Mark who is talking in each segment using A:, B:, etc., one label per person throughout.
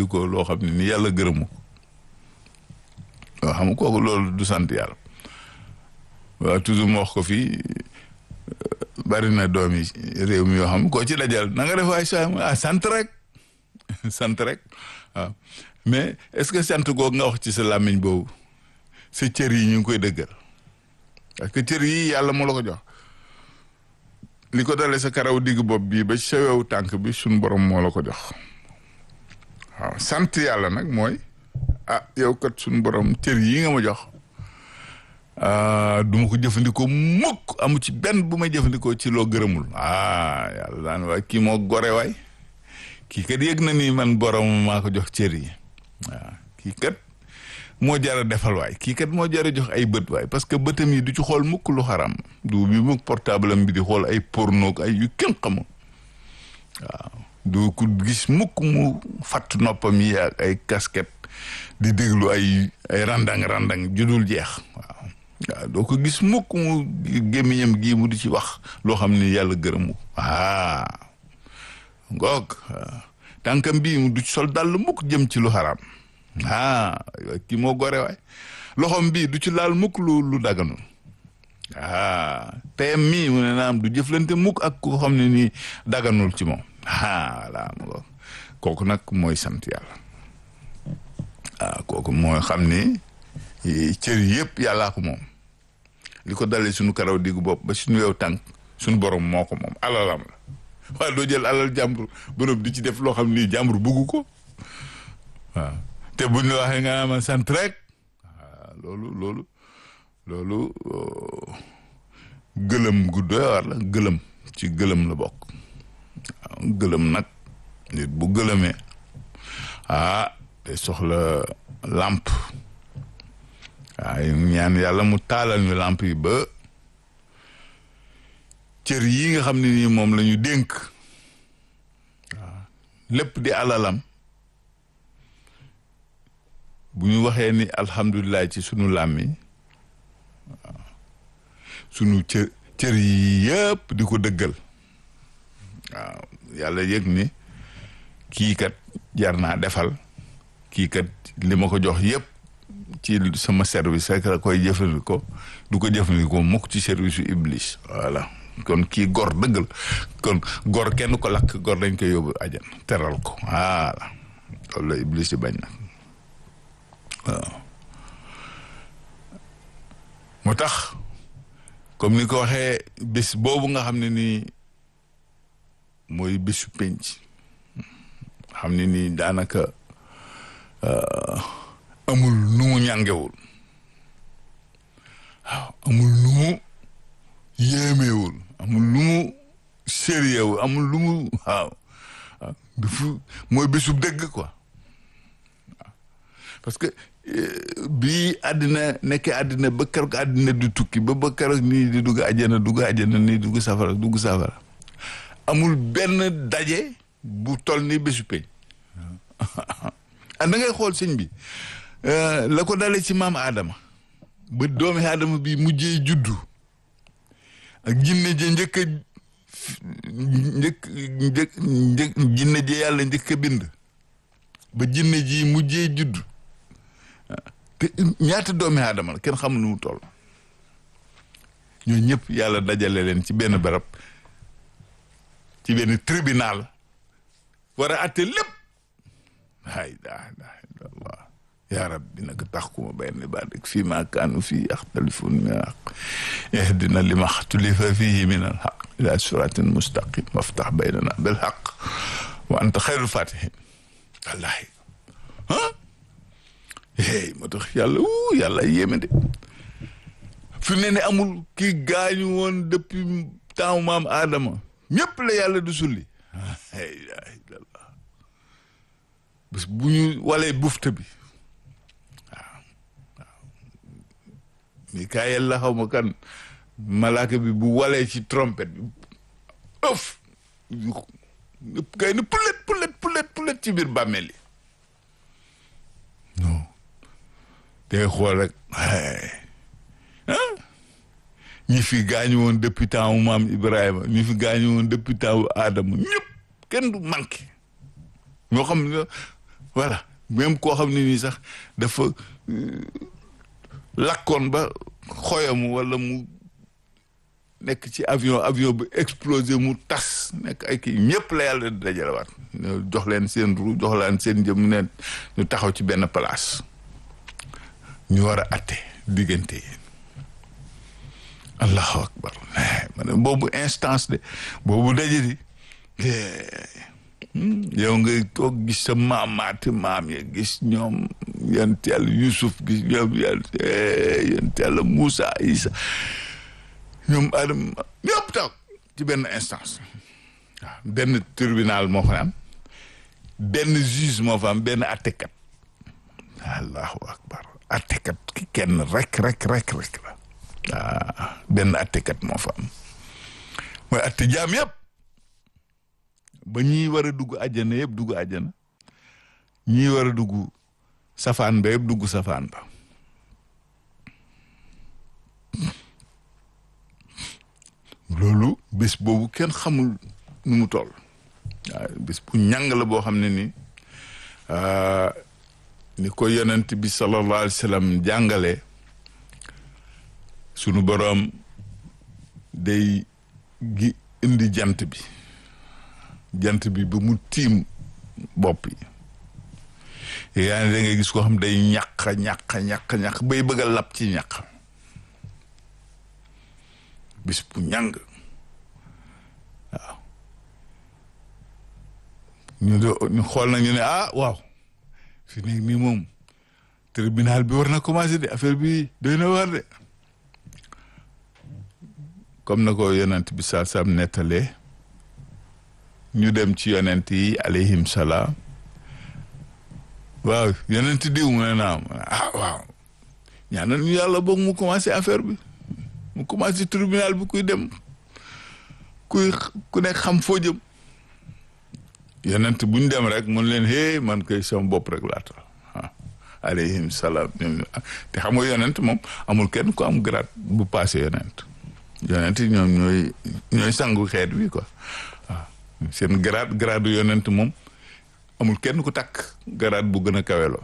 A: jëfandikoo loo xam ne ni yàlla gërëmu waaw xam nga kooku loolu du sant yàlla waaw toujours mu wax ko fii bari na doom yi réew mi yoo xam koo ci dajal na nga def waay saa ah sant rek sant rek waaw mais est-ce que sant googu nga wax ci sa làmmiñ boobu sa cër yi ñu ngi koy dëggal parce que cër yi yàlla moo la ko jox li ko dalee sa karaw digg bopp bii ba sa wewu tànk bi suñ borom moo la ko jox waaw sant yàlla nag mooy ah yow kat suñ borom cër yi nga ma jox du ma ko jëfandikoo mukk amu ci benn bu may jëfandikoo ci loo gërëmul ah yàlla daan waay kii moo gore waay kii kat yëg na ni man borom maa ko jox cër yi waaw kii kat moo jar a defal waay kii kat moo jar a jox ay bët waay parce que bëtam yi du ci xool mukk lu xaram du bi mukk portable am bi di xool ay porno ay yu kenn xamul waaw du ko gis mukk mu fatt noppam yi ak ay casquette di déglu ay ay randang randang judul jeex waaw waaw doo ko gis mukk mu gémmiñam gii mu di ci wax loo xam ne yàlla gërëmu ah ngoog tànkam bii mu du ci sol dàll mukk jëm ci lu xaraam ah kii moo gore waay loxom bii du ci laal mukk lu lu daganul ah payam mii mu ne naam du jëflante mukk ak ko xam ne nii daganul ci moom ah voilà ngoog kooku nag mooy sant yàlla ah kooku mooy xam ni cër yëpp yàllaa ko moom li ko dalee suñu karaw diggu bopp ba suñu yow tànk suñu borom moo ko moom alalam la waaye doo jël alal jàmbur borom di ci def loo xam ni jàmbur bugg ko waaw te buñ la waxee nga ma sant rek waaw loolu loolu loolu gëlëm gu doy war la gëlëm ci gëlëm la bokk waaw gëlëm nag nit bu gëlëmee ah te soxla làmp waaye ñaan yàlla mu taalal ñu làmp yi ba cër yi nga xam ne nii moom la ñu dénk waaw lépp di alalam bu ñu waxee ni alhamdulilah ci sunu làmmiñ waaw sunu cër cër yi yëpp di ko dëggal waaw yàlla yëg ni kii kat jar naa defal kii kat li ma ko jox yëpp ci sama service rek la koy jëfandikoo du ko jëfandikoo mukk ci service yu iblis voilà kon kii gor dëggal kon gor kenn ko lakk gor dañ koy yóbbu ajan teral ko voilà loolu la iblis di bañ nag waaw moo tax comme ni ko waxee bés boobu nga xam ne nii mooy bésu penc xam ne nii daanaka amul nu mu ñàngewul waaw amul nu mu yéemewul amul lu mu sérieux amul lu mu waaw waaw dafa mooy bésu dëgg quoi waaw parce que bii àddina nekkee àddina ba keroog àddina du tukki ba ba keroog nii di dugg àjjana dugg àjjana nii dugg safara dugg safara amul benn daje bu toll ni bésu peñ ah da ngay xool sëñ bi la ko dalee ci maam Adama ba doomi Adama bi mujjee juddu ak jinne je njëkk a njëkk njëkk njëkk jinne je yàlla njëkk a bind ba jinne ji mujjee juddu te ñaata doomi Adama la kenn xamul nu mu toll ñoo ñëpp yàlla dajale leen ci benn barab ci benn tribunal war a atte lépp la ilaha illallah ya rabbi nag taxkuma bayna ibadik fii ma kaanu fii yaxtalifun min alxaq ihdina lima xtulifa fihi min alxaq ila siratin mustaqim waftax baynana bilxaq wa anta xayrul fatihin wallahi ah hey moo tax yàlla uu yàlla yéeme de fi ne ne amul kii gaañu woon depuis temps maam Adama ñëpp la yàlla du sulli la ilaha illallah bés bu ñu walee bufta bi waaw waaw Mikaayel la xaw ma kan malaaka bi bu walee ci trompette bi ëf ñëpp kay ne pulet pulet pulet pulet ci biir bàmmeel yi non day xool rek ah ñi fi gaañu woon depuis temps wu maam Ibrahima ñi fi gaañu woon depuis temps wu Adama ñëpp kenn du manqué ñoo xam ne voilà même koo xam ne nii sax dafa lakkoon ba xoyamu wala mu nekk ci avion avion bi explosé mu tas nekk ay kii ñëpp la yàlla dajalewaat jox leen seen ru jox leen seen jëm ne ñu taxaw ci benn place ñu war a atte diggante yi allahu akbar ma ne boobu instance de boobu daje di yow ngay toog gis sa maamaati maam ya gis ñoom yonent yàlla Yusuf gis ñoom yonent yàlla Moussa Isa ñoom Adama ñëpp taw ci benn instance waaw benn tribunal moo fa am benn juge moo fa am benn attekat allahu akbar attekat ki kenn rek rek rek rek la waaw benn attekat moo fa am mooy atte jaam yëpp ba ñii war a dugg àjjana yëpp dugg àjjana ñii war a dugg safaan ba yëpp dugg safaan ba loolu bés boobu kenn xamul nu mu toll waaw bés bu ñàng la boo xam ne ni ni ko yonent bi sallallahu alayhi wa sallam jàngale sunu boroom day gi indi jant bi jant bi ba mu tiim bopp yi yaa ne da ngay gis koo xam day ñàq ñàq ñàq ñàq bay bëgg a lap ci ñàq bis bu ñàng waaw ñu do ñu xool na ñu ne ah waaw fi nekk nii moom tribunal bi war na commencé de affaire bi doy na war de comme na ko yonent bi saa sam nettalee ñu dem ci yonent yi alayhim salaam waaw yonent diw mu ne naam ah waaw ñaanal ñu yàlla boog mu commencé affaire bi mu commencé tribunal bi kuy dem kuy ku nekk xam foo jëm yonent bu ñu dem rek mun leen hey man koy sama bopp rek laata ah alayhim salaam te xam nga yonent moom amul kenn ku am grade bu passé yonent yonent ñoom ñooy ñooy sangu xeet bi quoi waaw seen grade grade yonent moom amul kenn ku takk grade bu gën a kaweloo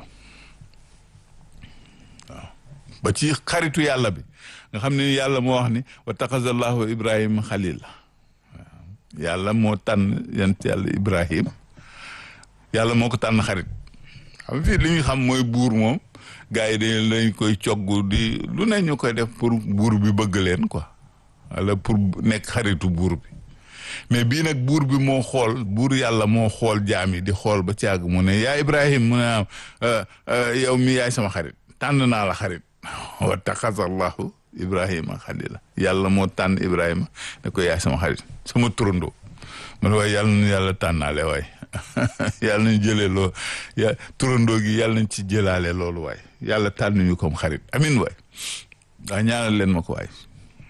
A: waaw ba ci xaritu yàlla bi nga xam ne yàlla moo wax ni wa taxazallahu ibrahima xalil waaw yàlla moo tànn yent yàlla ibrahim yàlla moo ko tànn xarit xam fii li ñu xam mooy buur moom gars yi dañ lañ koy cogg di lu ne ñu koy def pour buur bi bëgg leen quoi wala pour nekk xaritu buur bi mais bii nag buur bi moo xool buur yàlla moo xool jaam yi di xool ba caag mu ne yaa ibrahim mu ne am yow mi yaay sama xarit tànn naa la xarit wa taxazallahu ibrahima xalila yàlla moo tànn ibrahima ne ko yaay sama xarit sama turandoo mu ne waaye yàlla na yàlla tànnaale waay yàlla nañ jëlee loo ya turandoo gi yàlla nañ ci jëlaale loolu waay yàlla tànn ñu comme xarit amin waay waa ñaanal leen ma ko waay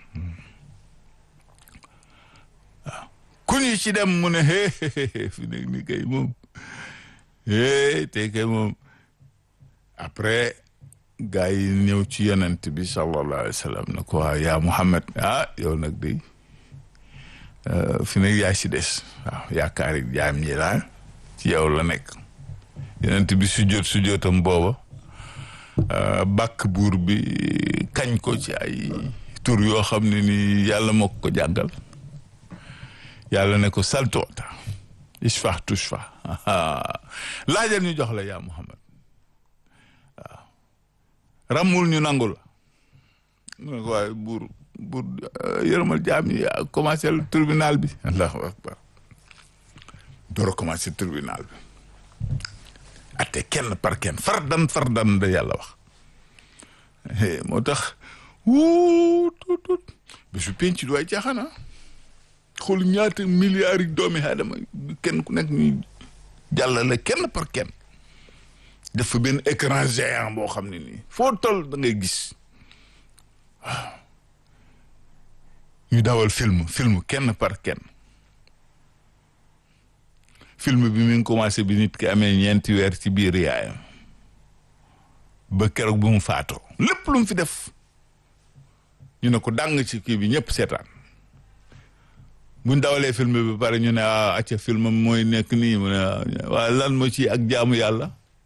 A: waaw ku ñu ci dem mu ne hee fi nekk ni kay moom hee te kay moom après gaa yi ñëw ci yonent bi sallallahu alayhi wa sallam ne ko waaw yaa Muhammad ah yow nag day fi nekk yaa si des waaw yaakaari jaam ñi daal ci yow la nekk yonent bi sujjóot sujjóotam booba bàkk buur bi kañ ko ci ay tur yoo xam ne ni yàlla moo ko jàngal yàlla ne ko saltoota ishfa tushfa laajal ñu jox la yaa Muhammad waaw ramul ñu nangu la mu ne ko waaye buur buur yërëmal jaam yi commencé tribunal bi allahu akbar door a commencé tribunal bi atte kenn par kenn fardan fardan da yàlla wax moo tax wuu tut tut bésu penc du ay caaxaan xool ñaata milliards yi doomi aadama kenn ku nekk ñuy jàllale kenn par kenn def fa benn écran géant boo xam ne nii foo toll da ngay gis waaw ñu dawal film film kenn par kenn film bi mi ngi commencé bi nit ki amee ñeenti weer ci biir yaayam ba keroog bu mu faatoo lépp lu mu fi def ñu ne ko dàng ci kii bi ñëpp seetaan buñ dawalee film bi ba pare ñu ne ah acca film mooy nekk nii mu ne waaye lan moo ci ak jaamu yàlla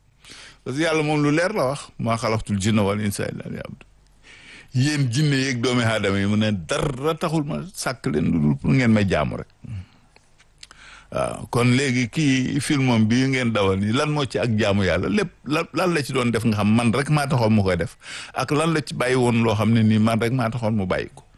A: parce que yàlla moom lu leer la wax maa xalaqtul jinna wal insa illa liya'budun yéen jinne yeeg doomi aadama yi mu ne dara taxul ma sàkk leen lu dul pour ngeen may jaamu rek waaw kon léegi kii filmam bi ngeen dawal nii lan moo ci ak jaamu yàlla lépp lan lan la ci doon def nga xam man rek maa taxoon mu koy def ak lan la ci bàyyi woon loo xam ne nii man rek maa taxoon mu bàyyi ko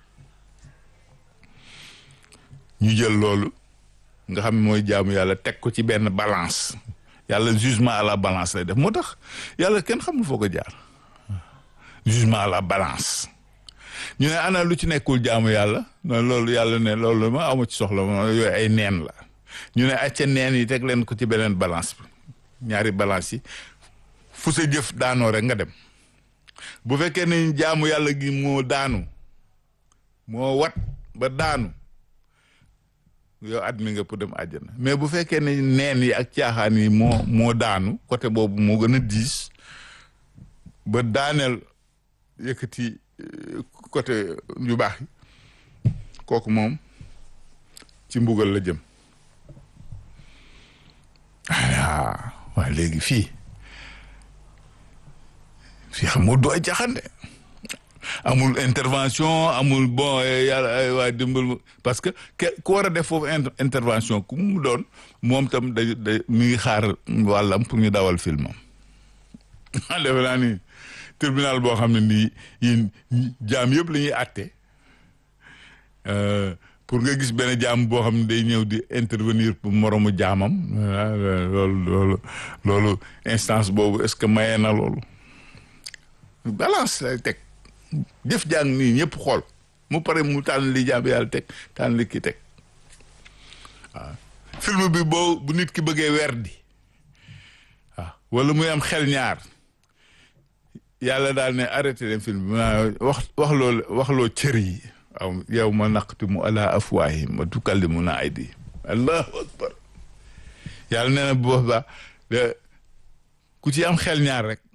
A: ñu jël loolu nga xam ne mooy jaamu yàlla teg ko ci benn balance yàlla jugement à la balance lay def moo tax yàlla kenn xamul foo ko jaar jugement à la balance ñu ne ana lu ci nekkul jaamu yàlla non loolu yàlla ne loolu ma amu ci soxla ma yooyu ay neen la ñu ne acca neen yi teg leen ko ci beneen balance bi ñaari balance yi fu sa jëf daanoo rek nga dem bu fekkee ne jaamu yàlla gi moo daanu moo wat ba daanu yow admi nga pour dem àjjana mais bu fekkee ne neen yi ak caaxaan yi moo moo daanu côté boobu moo gën a diis ba daaneel yëkkati côté yu baax yi kooku moom ci mbugal la jëm ah waa léegi fii fii xam nga du ay caaxaan de amul intervention amul bon yàlla ay waa dimbal parce que ke ku war a def foofu intervention ku mu doon moom tam da da mi ngi xaar wàllam pour ñu dawal filmam defe naa ni tribunal boo xam ne nii yéen jaam yëpp la ñuy àtte pour nga gis benn jaam boo xam ne day ñëw di intervenir pour moromu jaamam loolu loolu loolu instance boobu est-ce que mayee na loolu balance lay teg jëf jàng nii ñëpp xool mu pare mu tànn li jaam yàlla teg tànn li ki teg waaw film bi boo bu nit ki bëggee weer di waaw wala muy am xel ñaar yàlla daal ne arrêté leen film bi ma wax wax loo wax loo cër yi waaw yow ma naqtimu ala afwaahim wa tukallimuna aydi allahu akbar yàlla nee na bu boobaa ku ci am xel ñaar rek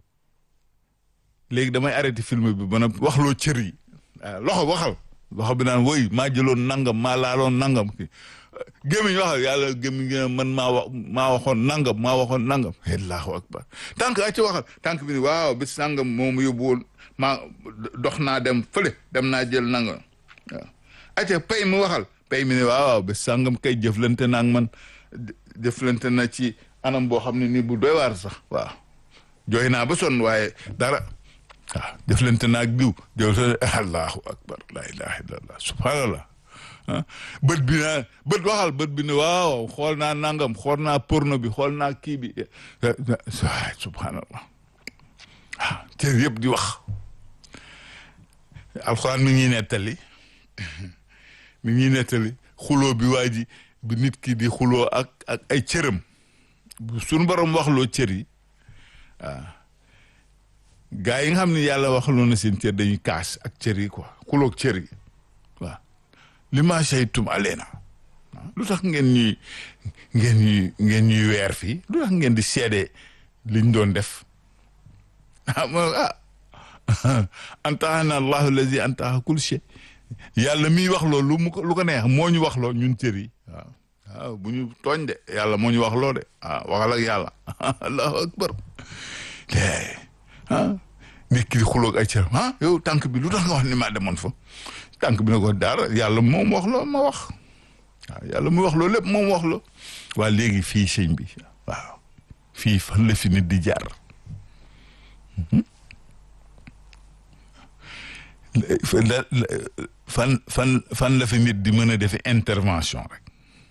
A: léegi damay arrêté film bi ba na wax loo cër yi waaw loxo waxal loxo bi naan woy maa jëloon nangam maa laaloon nangam ki gémmiñ waxal yàlla gémmiñ man maa wax maa waxoon nangam maa waxoon nangam allahu akbar tànk a ci waxal tànk bi ni waaw bis sàngam moom yóbbu woon maa dox naa dem fële dem naa jël nangam waaw acca pay mi waxal pay mi ne waaw bis sàngam kay jëflante naa ak man jëflante na ci anam boo xam ne nii bu doy waar sax waaw jooy naa ba sonn waaye dara waaw jëflante naa ak diw jëflante allahu akbar la ilaha illallah subhanallah bët bi naa bët waxal bët bi ne waaw xool naa nangam xool naa porno bi xool naa kii bi subhanallah waaw cër yëpp di wax alxuraan mi ngi nettali mi ngi nettali xuloo bi waa ji bi nit ki di xuloo ak ak ay cëram suñu borom waxloo cër yi waaw gaa yi nga xam ne yàlla waxloo na seen cër dañuy kaas ak cër yi quoi xuloog cër yi waaw li ma saytum aleena lu tax ngeen ñuy ngeen ñuy ngeen ñuy weer fii lu tax ngeen di seede liñ doon def ah mo ah antaana allahu allazi antaha kul shay yàlla miy wax loo lu mu ko lu ko neex moo ñu wax loo ñun cër yi waaw waaw bu ñu tooñ de yàlla moo ñu wax loo de waaw waxal ak yàlla allahu akbar ah nit ki di xuloog ay cër ah yow tànk bi lu tax nga wax ni maa demoon fa tànk bi ne ko dara yàlla moom wax loo ma wax waaw yàlla mu wax loo lépp moom wax loo waa léegi fii sëñ bi waaw fii fan la fi nit di jaar fan fan fan la fi nit di mën a defe intervention rek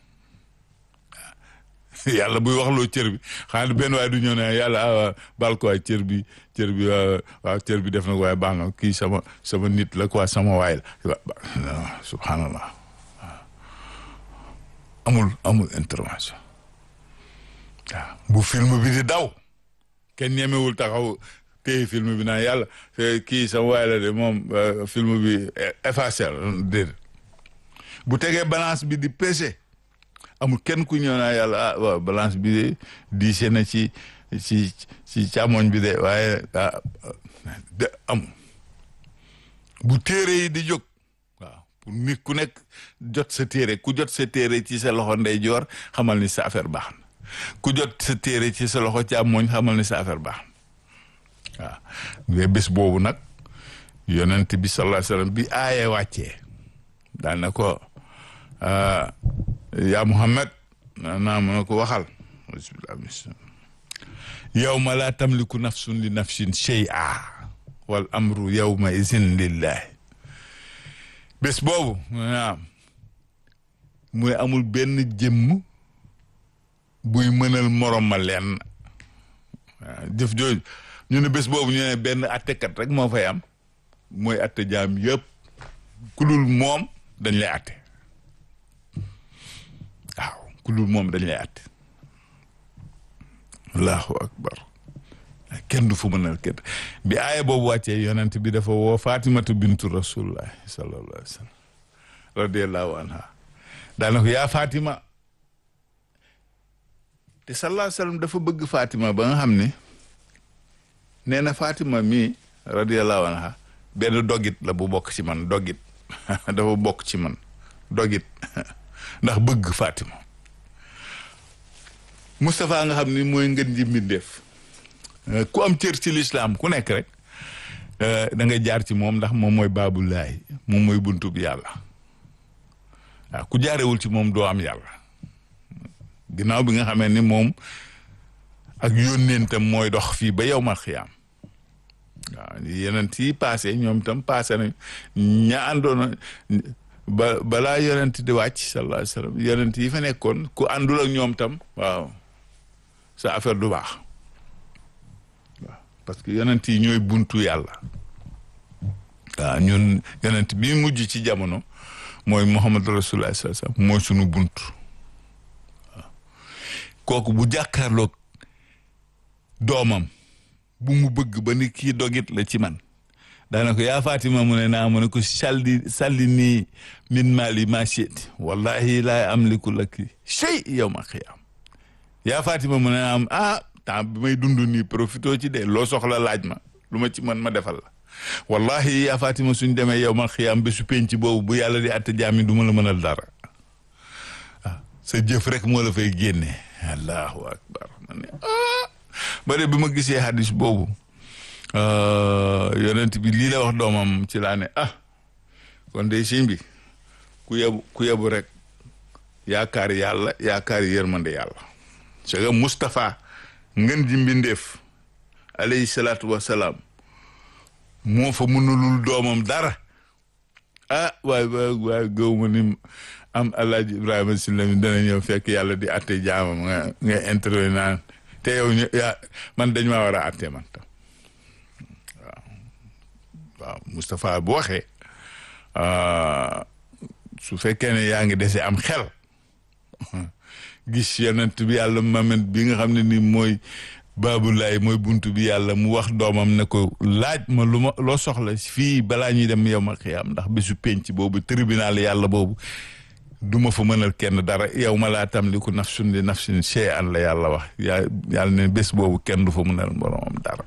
A: yàlla buy wax loo cër bi xanaa benn waaye du ñëw ne yàlla ah baal ko waay cër bi cër bi waaw cër bi def na ko waaye baax na kii sama sama nit la quoi sama waay la subhanallah amul amul intervention waaw bu film bi di daw kenn ñemewul taxaw téye film bi naan yàlla kii sama waay la de moom film bi effacé déedéet bu tegee balance bi di pesé amul kenn ku ñëw naa yàlla ah waaw balance bi de diise na ci ci ci càmmoñ bi de waaye ah de amul bu téere yi di jóg waaw pour nit ku nekk jot sa téere ku jot sa téere ci sa loxo ndeyjoor xamal ni sa affaire baax na ku jot sa téere ci sa loxo càmmoñ xamal ni sa affaire baax na waaw mais bés boobu nag yonent bi sallallahu alayhi wasallam bi aaye wàccee daal na ko yaa Muhammad naa mën na ko waxal yawma laa tamliku nafsun li nafsin shay'a wal amru yawma izin lillahi bés boobu naam muy amul benn jëmm buy mënal morom ma leen waaw jëf jooju ñu ne bés boobu ñu ne benn attekat rek moo fay am mooy atte jaam yëpp ku dul moom dañ lay atte waaw ku dul moom dañ lay atte allahu akbar kenn du fu mënal kenn bi aaya boobu wàccee yonent bi dafa woo fatimatu bintu rasulullah sallallahu alayhi wa sallam radiallahu anha daana ko yaa fatima te sallallahu alayhi wa sallam dafa bëgg fatima ba nga xam ne nee na fatima mii radiallahu anha benn dogit la bu bokk ci man dogit dafa bokk ci man dogit ndax bëgg fatima Moustapha nga xam ni mooy ngën ji mbindeef ku am cër ci lislaam ku nekk rek da nga jaar ci moom ndax moom mooy baabulaay moom mooy buntu bi yàlla waaw ku jaarewul ci moom doo am yàlla ginnaaw bi nga xamee ni moom ak yónneentam mooy dox fii ba yow mal xiyaam waaw yeneen yi passé ñoom itam passé nañ ña àndoona ba balaa yonent di wàcc sallallahu alayhi wa sallam yonent yi fa nekkoon ku àndul ak ñoom tam waaw sa affaire du baax waaw parce que yonent yi ñooy buntu yàlla waaw ñun yonent bi mujj ci jamono mooy Muhammad rasulullah sallallahu alayhi wa sallam mooy sunu buntu waaw kooku bu jàkkaarloog doomam bu mu bëgg ba ni kii dogit la ci man daana ko yaa Fatima mu ne naa mu ne ko salli salli nii min maali ma shi'ti wallahi laa amliku laki shay yawma qiyaam yaa Fatima mu ne naa ah temps bi may dund nii profito ci de loo soxla laaj ma lu ma ci mën ma defal la wallahi yaa Fatima suñ demee yawma qiyaam bésu penc boobu bu yàlla di atte jaam yi du ma la mënal dara ah sa jëf rek moo la fay génne allahu akbar ma ne ah ba de bi ma gisee hadis boobu yonent bi lii la wax doomam ci laa ne ah kon de sëñ bi ku yebu ku yebu rek yaakaar yàlla yaakaar yërmande yàlla c'est que Moustapha ngën ji mbindeef alayhi salaatu wasalaam moo fa mënulul doomam dara ah waay waay waay gëw ma ni am alaaji Ibrahima Sylla mi dana ñëw fekk yàlla di atte jaamam nga nga intervenir naan te yow ñu yaa man dañ maa war a atte man tam waaw Moustapha bu waxee su fekkee ne yaa ngi dese am xel gis yonent bi yàlla mamet bi nga xam ne ni mooy baabulaay mooy buntu bi yàlla mu wax doomam ne ko laaj ma lu ma loo soxla fii balaa ñuy dem yow ma xiyaam ndax bésu penc boobu tribunal yàlla boobu du ma fa mënal kenn dara yow ma laa tamliku nafsun li nafsin shay'an la yàlla wax yaa yàlla ne bés boobu kenn du fa mënal boromam dara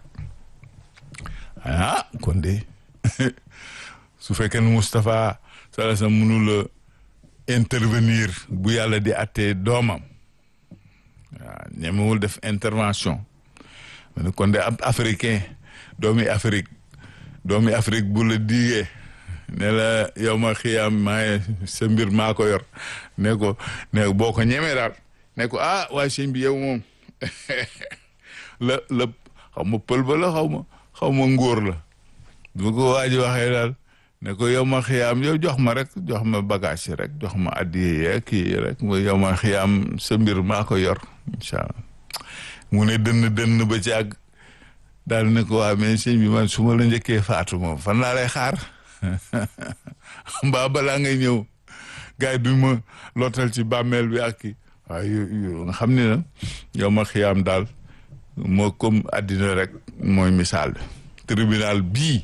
A: ah kon de su fekkee ne Moustapha sala sa mënula intervenir bu yàlla di attee doomam waaw ñemewul def intervention ma ne kon de ab africain doomi Afrique doomi Afrique bu la diigee ne la yow ma xiyaam maaye sa mbir maa ko yor ne ko ne boo ko ñemee daal ne ko ah waaye sëñ bi yow moom la la xaw ma pël ba la xaw ma xaw ma ngóor la bu ko waa ji waxee daal ne ko yow ma xiyaam yow jox ma rek jox ma bagage yi rek jox ma addiye kii rek mu yow ma xiyaam sa mbir maa ko yor incha allah mu ne dënn dënn ba ci àgg daal ne ko waa mais sëñ bi man su ma la njëkkee faatu moom fan laa lay xaar mbaa balaa ngay ñëw gars yi duñ ma lootal ci bàmmeel bi ak kii waaw yu nga xam ne na yow ma xiyaam daal moo comme àddina rek mooy misaal bi tribunal bii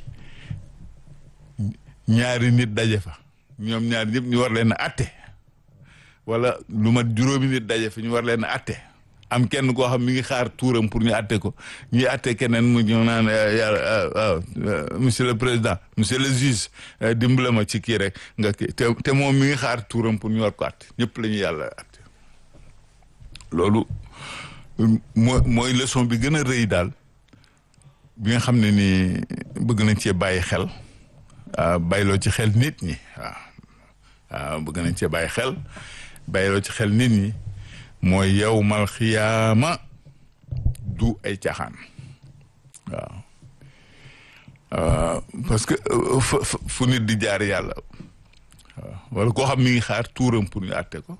A: ñaari nit daje fa ñoom ñaari ñëpp ñu war leen a atte wala lu mat juróomi nit daje fa ñu war leen a atte am kenn koo xam mi ngi xaar tuuram pour ñu atte ko ñuy atte keneen mu ñu naan yàlla waaw monsieur le président monsieur le juge dimbale ma ci kii rek nga kii te te moom mi ngi xaar tuuram pour ñu war ko atte ñëpp la ñu yàlla atte loolu mooy mooy leçon bi gën a rëy daal bi nga xam ne ni bëgg nañ cee bàyyi xel bàyyiloo ci xel nit ñi waaw waaw bëgg nañ cee bàyyi xel bàyyiloo ci xel nit ñi mooy yawmal xiyaama du ay caaxaan waaw parce que fu nit di jaar yàlla waaw wala koo xam mi ngi xaar tuuram pour ñu àtte ko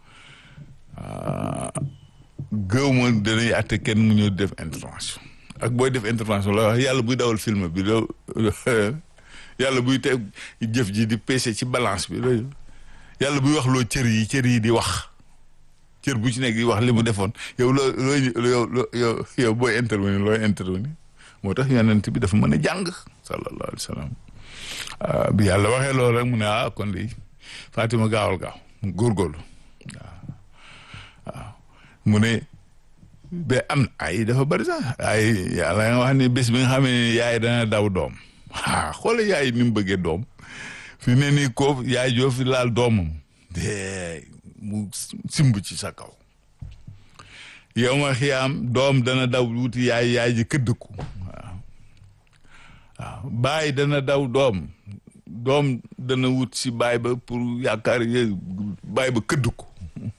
A: gëw ma danañ àtte kenn mu ñëw def intervention ak booy def intervention la wax yàlla buy dawal film bi loo yàlla buy teg jëf ji di peese ci balance bi loolu yàlla buy wax loo cër yi cër yi di wax cër bu ci nekk di wax li mu defoon yow loo loo yow yow yow booy intervenir looy intervenir moo tax yonent bi dafa mën a jàng sallallahu alayhi wa sallam bi yàlla waxee loolu rek mu ne ah kon lii Fatima gaawal gaaw mu góorgóorlu waaw waaw mu ne ba am ay dafa bari sax ay yàlla nga wax ni bés bi nga xam ne yaay dana daw doom ah xoole yaay ni mu bëggee doom fi ne nii ko yaay joo fi laal doomam de mu simb ci sa kaw yow ma xiyaam doom dana daw wuti yaay yaay ji këdd ko waaw waaw baay dana daw doom doom dana wut si baay ba pour yaakaar ye baay ba këdd ko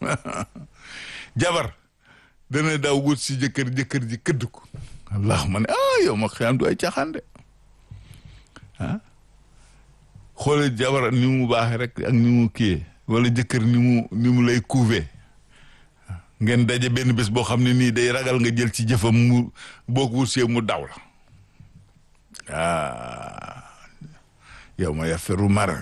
A: jabar dana daw wut si jëkkër jëkkër ji këdd ko allah ma ne ah yow ma xiyaam du ay caaxaan de ah xoole jabar ni mu baaxee rek ak ni mu kiyee wala jëkkër ni mu ni mu lay couver ngeen daje benn bés boo xam ne nii day ragal nga jël ci jëfam mu boo ko wutsee mu daw la ah yow ma yafiru mar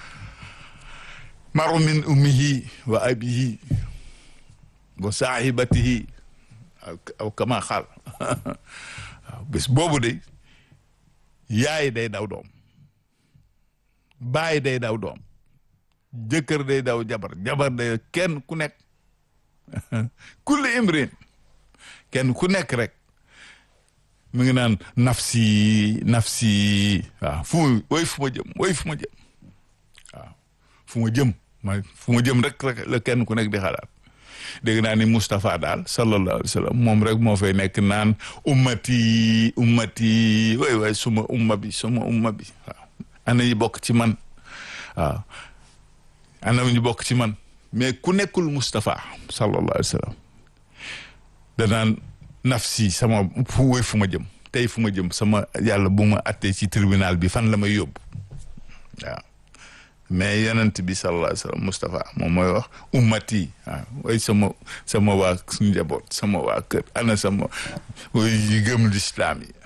A: maru min ummihi wa abihi wa saahibatihi aw kama xaal waaw bés boobu de yaay day daw doom baay day daw doom jëkkër day daw jabar jabar day kenn ku nekk kulli imrin kenn ku nekk rek mu ngi naan nafsi nafsi waaw fu ma woy fu ma jëm woy fu ma jëm waaw fu ma jëm ma fu ma jëm rek rek la kenn ku nekk di xalaat dégg naa ni Moustapha daal sallallahu alayhi wa sallam moom rek moo fay nekk naan ummati ummati way way suma umma bi suma umma bi waaw ana ñu bokk ci man waaw ana ñu bokk ci man mais ku nekkul Moustapha sallallahu alayhi wa sallam danaan nafsi sama fu woy fu ma jëm tey fu ma jëm sama yàlla bu ma attee ci tribunal bi fan la may yóbbu waaw mais yonent bi sallallahu alayhi wa sallam Moustapha moom mooy wax ummati waaw way sama sama waa njaboot sama waa kër ana sama yi gëm lislaam yi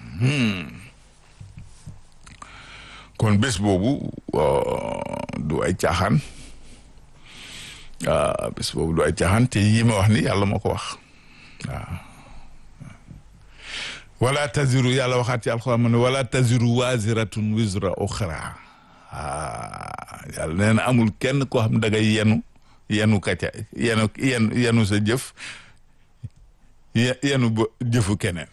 A: kon bés boobu du ay caaxaan waaw bés boobu du ay caaxaan te yi ma wax ni yàlla moo ko wax waaw wala taziru yàlla waxaat ci alxuraan ma ne wala taziru waziratun wizra uxra ah yàlla nee na amul kenn koo xam da ngay yenu yenu kaca yenu yenu yenu sa jëf yenu ba jëfu keneen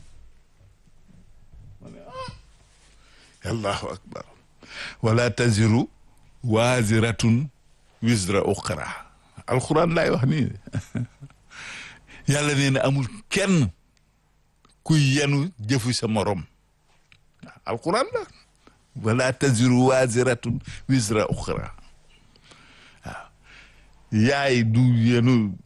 A: allahu akbar wala taziru waziratun wizra uxra alxuraan laay wax nii yàlla nee na amul kenn kuy yenu jëfu sa morom alquran la wala taziru waziratun wisra uxra waaw yaay du yenu